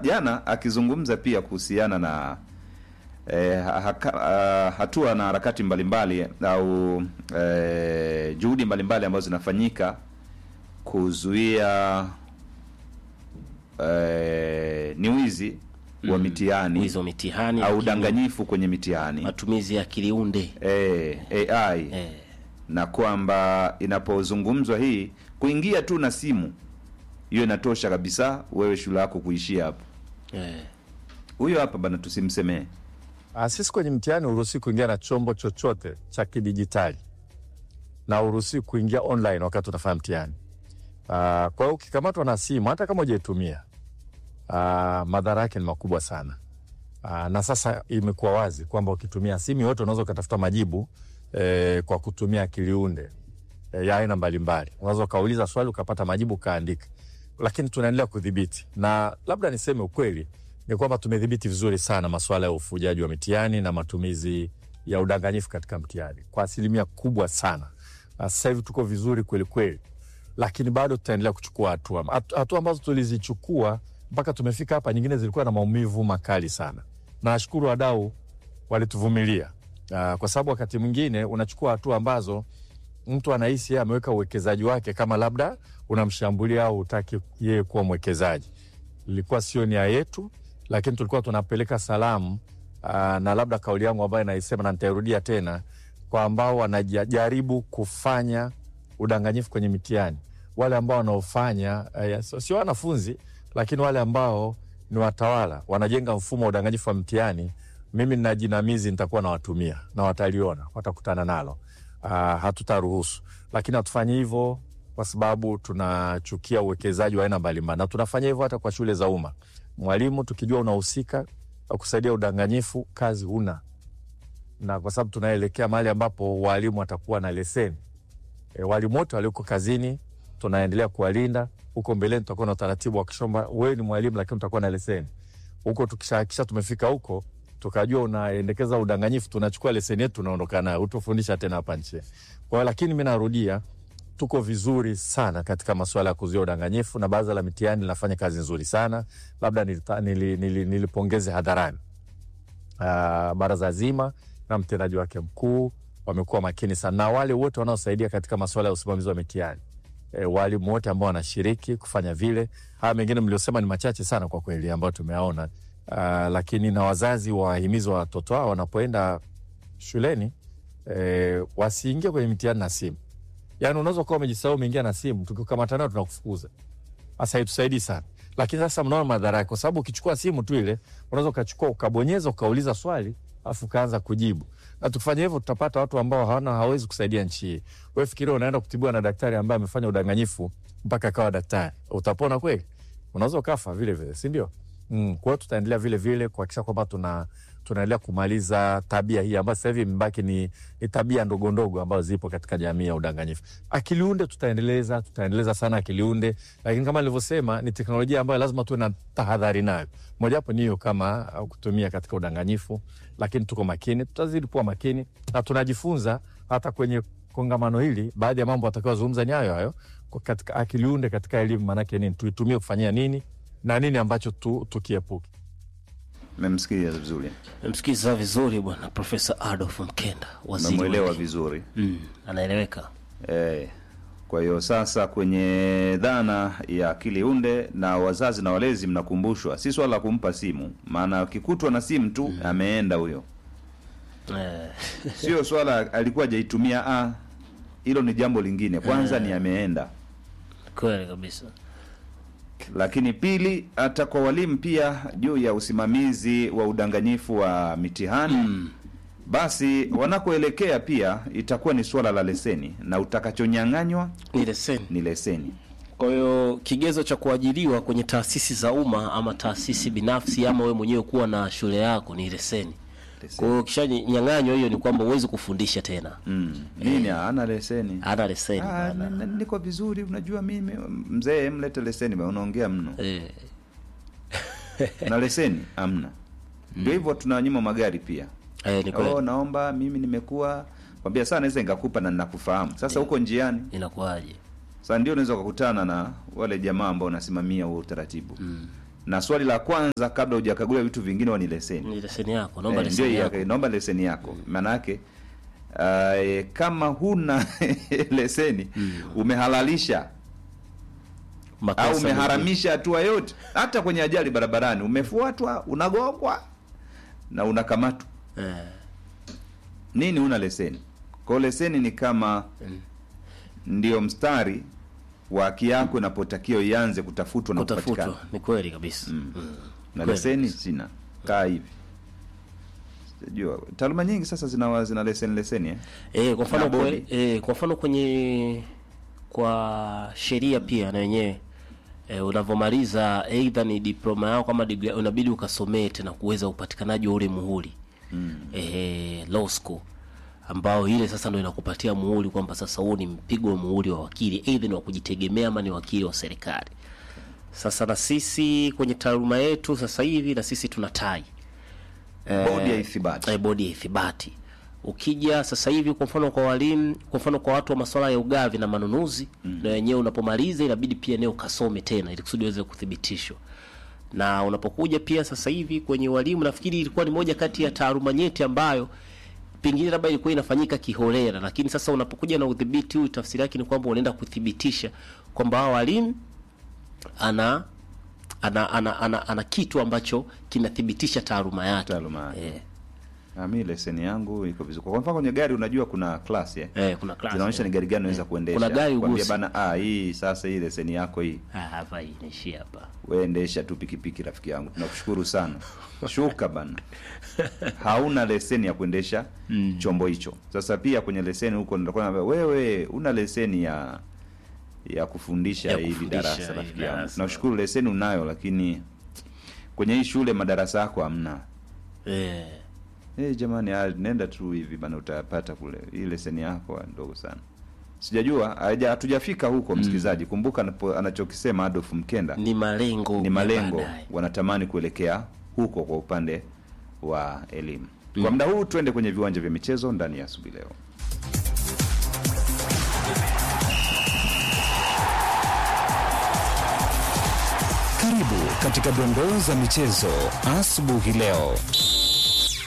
jana akizungumza pia kuhusiana na eh, haka, ah, hatua na harakati mbalimbali au eh, juhudi mbalimbali ambazo zinafanyika kuzuia eh, ni wizi wa mitihani wizi wa mitihani au lakini udanganyifu kwenye mitihani matumizi ya akili unde eh, AI eh, na kwamba inapozungumzwa hii kuingia tu na simu hiyo inatosha kabisa wewe shule yako kuishia hapo. eh, Huyo hapa bana, tusimsemee. Ah, sisi kwenye mtihani uruhusi kuingia na chombo chochote cha kidijitali na uruhusi kuingia online wakati unafanya mtihani. Ah, kwa hiyo ukikamatwa na simu hata kama hujaitumia ah, madhara yake ni makubwa sana. Ah, na sasa imekuwa wazi kwamba ukitumia simu yote unaweza ukatafuta majibu eh, kwa kutumia akili unde eh, ya aina mbalimbali. Unaweza ukauliza swali ukapata majibu ukaandika, lakini tunaendelea kudhibiti, na labda niseme ukweli ni kwamba tumedhibiti vizuri sana masuala ya ufujaji wa mitihani na matumizi ya udanganyifu katika mtihani kwa asilimia kubwa sana. Na Sasa hivi tuko vizuri kweli kweli, lakini bado tutaendelea kuchukua hatua Hatu- hatua ambazo tulizichukua mpaka tumefika hapa. Nyingine zilikuwa na maumivu makali sana, na nashukuru wadau walituvumilia, Ah, kwa sababu wakati mwingine unachukua hatua ambazo mtu anahisi yeye ameweka uwekezaji wake kama labda unamshambulia au utaki yeye kuwa mwekezaji. Ilikuwa sio nia yetu, lakini tulikuwa tunapeleka salamu aa, na labda kauli yangu ambayo naisema na nitairudia tena kwa ambao wanajaribu kufanya udanganyifu kwenye mitihani, wale ambao wanaofanya eh, sio sio wanafunzi, lakini wale ambao ni watawala wanajenga mfumo wa udanganyifu wa mtihani. Mimi nina jinamizi nitakuwa nawatumia na wataliona, watakutana nalo. Uh, hatutaruhusu, lakini hatufanyi hivyo kwa sababu tunachukia uwekezaji wa aina mbalimbali, na tunafanya hivyo hata kwa shule za umma. Mwalimu tukijua unahusika wa kusaidia udanganyifu, kazi huna, na kwa sababu tunaelekea mahali ambapo walimu watakuwa na leseni e, walimu wote walioko kazini tunaendelea kuwalinda. Huko mbeleni tutakuwa na utaratibu wa kushomba, wewe ni mwalimu lakini utakuwa na leseni huko. Tukishahakisha tumefika huko tukajua unaendekeza udanganyifu, tunachukua leseni yetu tunaondoka nayo, utufundisha tena hapa nchi. Kwa hiyo lakini mi narudia, tuko vizuri sana katika masuala ya kuzuia udanganyifu, na baraza la mitihani linafanya kazi nzuri sana. Labda nilita- nili- nili- nilipongeze hadharani Ah, baraza zima na mtendaji wake mkuu wamekuwa makini sana, na wale wote wanaosaidia katika masuala ya usimamizi wa mitihani e, walimu wote ambao wanashiriki kufanya vile. Haya mengine mliosema ni machache sana kwa kweli ambayo tumeaona. Uh, lakini na wazazi wahimizi wa watoto wao wanapoenda shuleni e, wasiingie kwenye mitihani na simu. Yani unaweza kuwa umejisahau umeingia na simu, tukikukamata nayo tunakufukuza. Sasa haitusaidii sana, lakini sasa mnaona madhara yake, kwa sababu ukichukua simu tu ile unaweza ukachukua ukabonyeza ukauliza swali afu ukaanza kujibu, na tukifanya hivyo tutapata watu ambao hawana hawezi kusaidia nchi hii. Wewe fikiria unaenda kutibiwa na daktari ambaye amefanya udanganyifu mpaka akawa daktari, utapona kweli? Unaweza ukafa vile vile, si ndio? Mm, kwa hiyo tutaendelea vile vile kuhakikisha kwamba tuna tunaendelea kumaliza tabia hii ambayo sasa hivi imebaki ni, ni tabia ndogo ndogo ambazo zipo katika jamii ya udanganyifu. Akiliunde tutaendeleza tutaendeleza sana akiliunde, lakini kama nilivyosema ni teknolojia ambayo lazima tuwe na tahadhari nayo. Mojawapo ni hiyo kama uh, kutumia katika udanganyifu, lakini tuko makini, tutazidi kuwa makini na tunajifunza hata kwenye kongamano hili. Baadhi ya mambo atakayozungumza ni hayo hayo kwa katika akiliunde katika elimu, maanake nini, tuitumie kufanyia nini na nini ambacho tu, tukiepuke. Memsikia vizuri, msikiza vizuri bwana Profesa Adolf Mkenda, waziri wa memwelewa elimu. vizuri mm, anaeleweka eh. Kwa hiyo sasa, kwenye dhana ya akili unde na wazazi na walezi, mnakumbushwa si swala la kumpa simu, maana akikutwa na simu tu ameenda huyo, eh, sio swala alikuwa hajaitumia. Ah, hilo ni jambo lingine. Kwanza ni ameenda, kweli kabisa lakini pili, hata kwa walimu pia juu ya usimamizi wa udanganyifu wa mitihani basi wanakoelekea pia itakuwa ni suala la leseni, na utakachonyang'anywa ni leseni. ni leseni. Kwa hiyo kigezo cha kuajiriwa kwenye taasisi za umma ama taasisi binafsi ama wewe mwenyewe kuwa na shule yako ni leseni. Kwa hiyo kishanyang'anywa hiyo ni kwamba huwezi kufundisha tena, Mm. Nini hana leseni? hana leseni Ah, bana. n- n- niko vizuri, unajua mimi mzee, mlete leseni bwana, unaongea mno. Eh, Na leseni amna. Ndio hivyo tunawanyima magari pia. eh, ni Oh, kweli. naomba mimi nimekuwa kwambia sana naweza nikakupa na ninakufahamu. Sasa huko njiani, Inakuwaje? sasa ndio unaweza kukutana na wale jamaa ambao wanasimamia huo utaratibu. na swali la kwanza kabla hujakagulia vitu vingine huwa ni leseni Ni leseni yako, naomba Eh, ndio leseni hiyo, yako. naomba leseni yako maanake uh, kama huna leseni umehalalisha Makosa au mengine. umeharamisha hatua yote hata kwenye ajali barabarani umefuatwa unagongwa na unakamatwa Eh, nini huna leseni kwao leseni ni kama ndio mstari wa haki yako inapotakiwa ianze kutafutwa na kupatikana kutafutwa ni kweli kabisa. Mm. na Kweli leseni kabisa. sina kaa hivi sijajua taaluma nyingi sasa zina zina leseni leseni eh? Eh, kwa mfano Na kwe, bodi. eh, kwa mfano kwenye kwa sheria pia na wenyewe eh, unavyomaliza aidha ni diploma yao kama degree unabidi ukasomee tena kuweza upatikanaji wa ule muhuri mm. eh, law school ambao ile sasa ndo inakupatia muhuri kwamba sasa huu ni mpigo wa muhuri wa wakili aidha ni wa kujitegemea ama ni wakili wa serikali. Sasa na sisi kwenye taaluma yetu sasa hivi na sisi tuna tai bodi ya ithibati eh, bodi ya ithibati. Ukija sasa hivi kwa mfano kwa walimu, kwa mfano kwa watu wa masuala ya ugavi na manunuzi mm. na wenyewe unapomaliza inabidi pia neo kasome tena ili kusudi uweze kuthibitishwa. Na unapokuja pia sasa hivi kwenye walimu, nafikiri ilikuwa ni moja kati ya taaluma nyeti ambayo pengine labda ilikuwa inafanyika kiholela, lakini sasa unapokuja na udhibiti huu, tafsiri yake ni kwamba unaenda kuthibitisha kwamba hao walimu ana ana, ana, ana, ana kitu ambacho kinathibitisha taaluma yake Taaluma yake. eh. Ah, mi leseni yangu iko vizuri kwa mfano kwenye gari unajua kuna class eh? Eh, kuna class, zinaonyesha eh. ni gari gani unaweza kuendesha Kuna gari Kwambia ugusi. bana ah, hii sasa hii leseni yako hii Ah, hapa hii inaishia hapa. we endesha tu pikipiki rafiki yangu tunakushukuru sana shuka bana hauna leseni ya kuendesha chombo hicho sasa pia kwenye leseni huko nitakuwa naambia wewe una leseni ya ya kufundisha Ya hivi kufundisha darasa hivi rafiki yangu darasa. tunashukuru leseni unayo lakini kwenye hii shule madarasa yako hamna Eh, Eh jamani, ah, nenda tu hivi bana, utayapata kule. Hii leseni yako ah, ndogo sana. Sijajua, haja- hatujafika huko msikilizaji. Kumbuka anapo- anachokisema Adolf Mkenda ni malengo ni ya malengo, baadaye. wanatamani kuelekea huko kwa upande wa elimu. Kwa muda huu tuende kwenye viwanja vya michezo ndani ya asubuhi leo. Karibu katika dondoo za michezo asubuhi leo.